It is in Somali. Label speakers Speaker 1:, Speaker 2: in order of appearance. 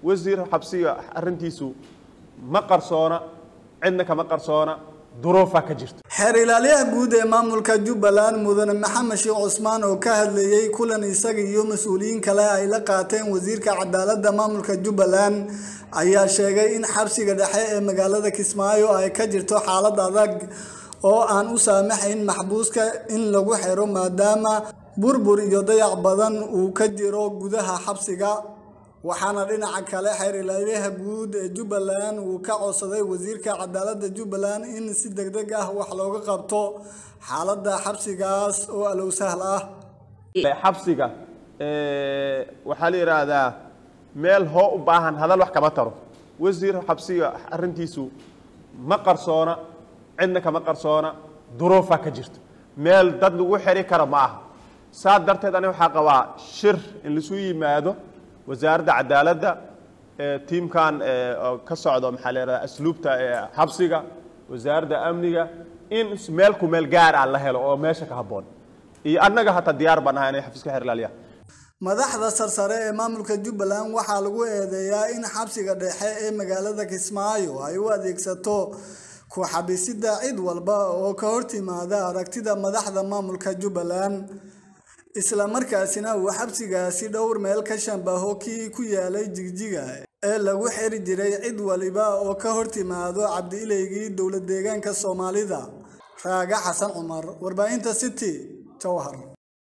Speaker 1: wasiir xabsiga arrintiisu ma qarsoona cidna kama qarsoona duruufaa ka jirta
Speaker 2: xeer ilaaliyaha guud ee maamulka jubbaland mudane maxamed sheekh cusmaan oo ka hadlayey kulan isaga iyo mas-uuliyiin kale ay la qaateen wasiirka cadaaladda maamulka jubbaland ayaa sheegay in xabsiga dhexe ee magaalada kismaayo ay ka jirto xaalad adag oo aan u saamaxayn maxbuuska in lagu xiro maadaama burbur iyo dayac badan uu ka jiro gudaha xabsiga waxaana dhinaca kale xeer ilaaliyaha guud ee jubbaland uu ka codsaday wasiirka cadaaladda jubbaland in si degdeg ah wax looga qabto xaaladda xabsigaas oo alow sahl ah
Speaker 1: xabsiga waxaa la yidhaahdaa meel hoo u baahan hadal wax kama taro wasiir xabsiga arrintiisu ma qarsoona cidna kama qarsoona duruufaa ka jirta meel dad lagu xiri karo ma aha saa darteed aniga waxaa qabaa shir in lasu yimaado wasaaradda cadaaladda tiimkan ka socdo maxaa la yidhahdaa asluubta xabsiga wasaaradda amniga in meel ku meel gaar ah la helo oo meesha ka habboon iyo annaga hataa diyaar baan ahay inay xafiiska xeer ilaaliya
Speaker 2: madaxda sarsare ee maamulka jubbaland waxaa lagu eedeeyaa in xabsiga dhexe ee magaalada kismaayo ay u adeegsato ku xabisida cid walba oo ka hortimaada aragtida madaxda maamulka jubbaland isla markaasina uu xabsigaasi dhowr meel ka shambaho kii ku yaalay jigjiga ee lagu xiri jiray cid waliba oo ka hortimaado cabdi-ilaygii dowlad deegaanka soomaalida raaga xasan cumar warbaahinta city jowhar